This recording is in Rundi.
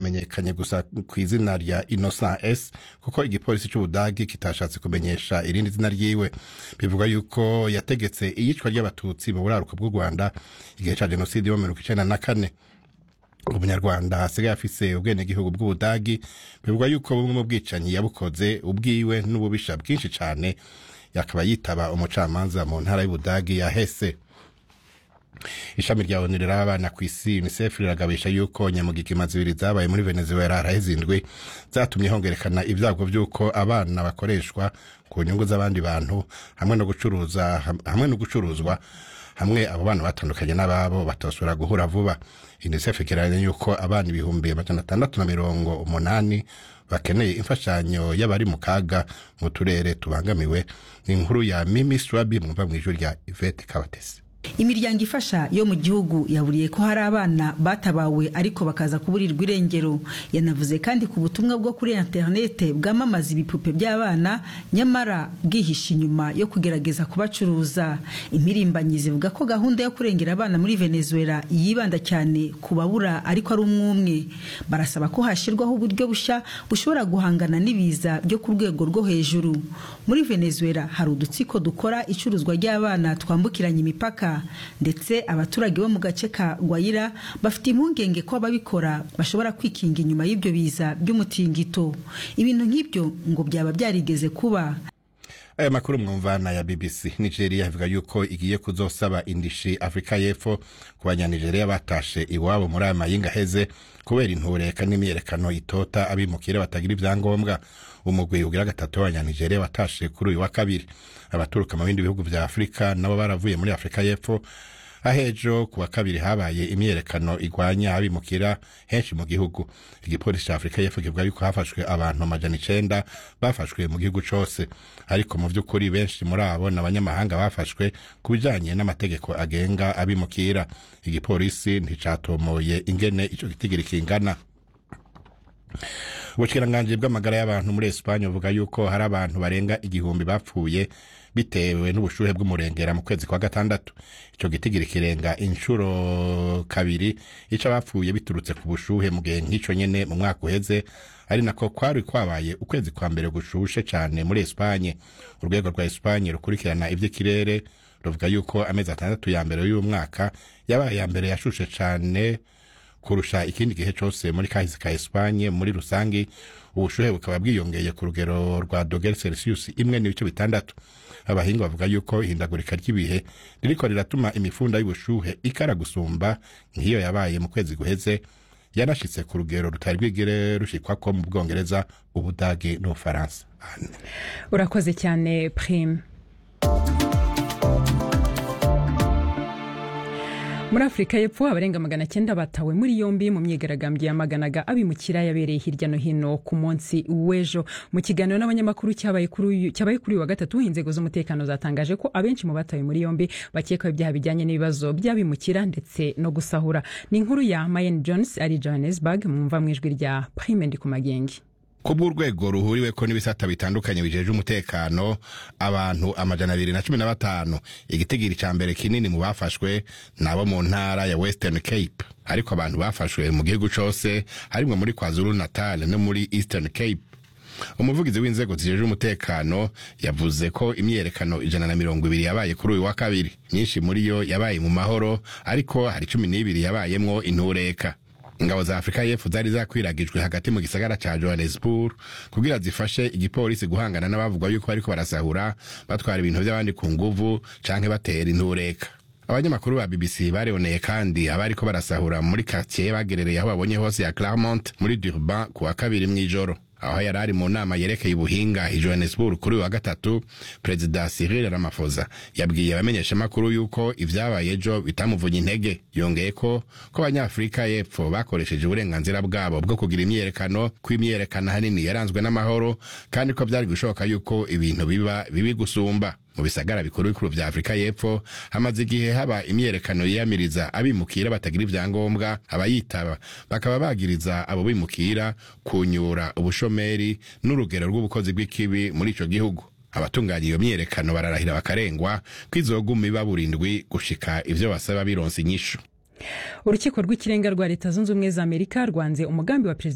yamenyekanye gusa ku izina rya innocent s kuko igipolisi c'ubudagi kitashatse kumenyesha irindi zina ryiwe bivuga yuko yategetse iyicwa ry'abatutsi mu buraruko bw'u rwanda igihe ca jenoside yo mu mirongo icenda na kane umunyarwanda asigaye afise ubwenegihugu bw'ubudagi bivugwa yuko bumwe mu bwicanyi yabukoze ubwiwe n'ububisha bwinshi cane yakaba yitaba umucamanza mu ntara y'ubudagi ya hese ishami rya onu riraba abana ku isi unicef riragabisha yuko nyamugigima zibiri zabaye muri venezuela haraheze indwi zatumye hongerekana ibyago by'uko abana bakoreshwa ku nyungu z'abandi bantu hamwe no gucuruza hamwe no gucuruzwa hamwe abo bana batandukanye n'ababo batosubira guhura vuba unicef igereranya yuko abana ibihumbi amajana atandatu na mirongo umunani bakeneye imfashanyo y'abari mu kaga mu turere tubangamiwe ni inkuru ya mimi swabi mwumva mu ijwi rya ivete kabatesi imiryango ifasha yo mu gihugu yaburiye ko hari abana batabawe ariko bakaza kuburirwa irengero yanavuze kandi ku butumwa bwo kuri interinete bwamamaza ibipupe by'abana nyamara bwihishe inyuma yo kugerageza kubacuruza impirimbanyi zivuga ko gahunda yo kurengera abana muri venezuela yibanda cyane ku babura ariko ari umwumwe barasaba ko hashyirwaho uburyo bushya bushobora guhangana n'ibiza byo ku rwego rwo hejuru muri venezuela hari udutsiko dukora icuruzwa ry'abana twambukiranya imipaka ndetse abaturage bo mu gace ka gwayira bafite impungenge ko ababikora bashobora kwikinga inyuma y'ibyo biza by'umutingito ibintu nk'ibyo ngo byaba byarigeze kuba aya makuru mwumvana ya bbc nigeria ivuga yuko igiye kuzosaba indishi afurika y'epfo ku banyanigeria batashe iwabo muri aya mayinga aheze kubera intureka n'imyerekano itota abimukira batagira ibyangombwa umugwi ugira gatatu w'abanyanigeria watashe kuri uyu wa kabiri abaturuka mu bindi bihugu vya afurika nabo baravuye muri afurika y'epfo ahejo ku wa kabiri habaye imyerekano igwanya abimukira henshi mu gihugu igipolisi ca afurika y'epfo kivuga yuko hafashwe abantu amajana icenda bafashwe mu gihugu cose ariko mu vy'ukuri benshi muri abo ni abanyamahanga bafashwe ku bijanye n'amategeko agenga abimukira igipolisi nticatomoye ingene ico gitigiri kingana ubushikiranganje bw'amagara y'abantu muri esipanye buvuga yuko hari abantu barenga igihumbi bapfuye bitewe n'ubushuhe bw'umurengera mu kwezi kwa gatandatu ico gitigiri kirenga inshuro kabiri ico abapfuye biturutse ku bushuhe mu gihe nk'ico nyene mu mwaka uheze ari nako kwari kwabaye ukwezi kwa mbere gushushe cane muri esipanye urwego rwa esipanye rukurikirana ivy'ikirere ruvuga yuko amezi atandatu ya mbere y'uyu mwaka yabaye ya mbere yashushe cane kurusha ikindi gihe cyose muri kahise ka Espagne muri rusangi ubushuhe bukaba bwiyongeye ku rugero rwa dogere Celsius imwe n'ibice bitandatu abahinga bavuga yuko ihindagurika ry'ibihe ririko riratuma imifunda y'ubushuhe ikara gusumba nk'iyo yabaye mu kwezi guheze yanashitse ku rugero rutari rwigere rushikwako mu bwongereza ubudage n'ubufaransa urakoze cyane prime muri afurika y'epfo abarenga magana cyenda batawe muri yombi mu myigaragambyo yamaganaga abimukira yabereye hirya no hino ku munsi w'ejo mu kiganiro n'abanyamakuru cyabaye kuri uyu wa gatatu inzego z'umutekano zatangaje ko abenshi mu batawe muri yombi bakekwaho ibyaha bijyanye n'ibibazo by'abimukira ndetse no gusahura ni inkuru ya mayen jones ari johannesburg mwumva mu ijwi rya prime ndi ku magengi kubw'urwego ruhuriweko n'ibisata bitandukanye bijeje umutekano abantu amajana abiri na cumi na batanu igitigiri ca mbere kinini mu bafashwe nabo mu ntara ya western cape ariko abantu bafashwe mu gihugu cose harimwo muri kwazulu natal no muri eastern cape umuvugizi w'inzego zijeje umutekano yavuze ko imyiyerekano ijana na mirongo ibiri yabaye kuri uyu wa kabiri myinshi muri yo yabaye mu mahoro ariko hari cumi n'ibiri yabayemwo intureka ingabo za afurika y'epfo zari zakwiragijwe hagati mu gisagara ca johannesburg kugira zifashe igipolisi guhangana n'abavugwa yuko bariko barasahura batwara ibintu vy'abandi ku nguvu canke batera intureka abanyamakuru ba bbc bareboneye kandi abariko barasahura muri quartier bagerereye aho babonye hose ya claremont muri durban ku wa kabiri mw'ijoro aho yari ari mu nama yerekeye ubuhinga i johannesburg kuri uyu wa gatatu perezida cyril ramaphosa yabwiye abamenyeshamakuru yuko ivyabaye ejo bitamuvunye intege yongeye ko ko abanyafurika y'epfo bakoresheje uburenganzira bwabo bwo kugira imyiyerekano ko imyiyerekano hanini yaranzwe n'amahoro kandi ko vyari gushoboka yuko ibintu biba bibi gusumba mu bisagara bikuru bikuru vya afurika y'epfo hamaze igihe haba imyiyerekano yiyamiriza abimukira batagira ivyangombwa abayitaba bakaba bagiriza abo bimukira kunyura ubushomeri n'urugero rw'ubukozi bw'ikibi muri ico gihugu abatunganya iyo myiyerekano bararahira bakarengwa ko izoguma iba burindwi gushika ivyo basaba bironse inyishu urukiko rw'ikirenga rwa leta zunze ubumwe za amerika rwanze umugambi wa perezida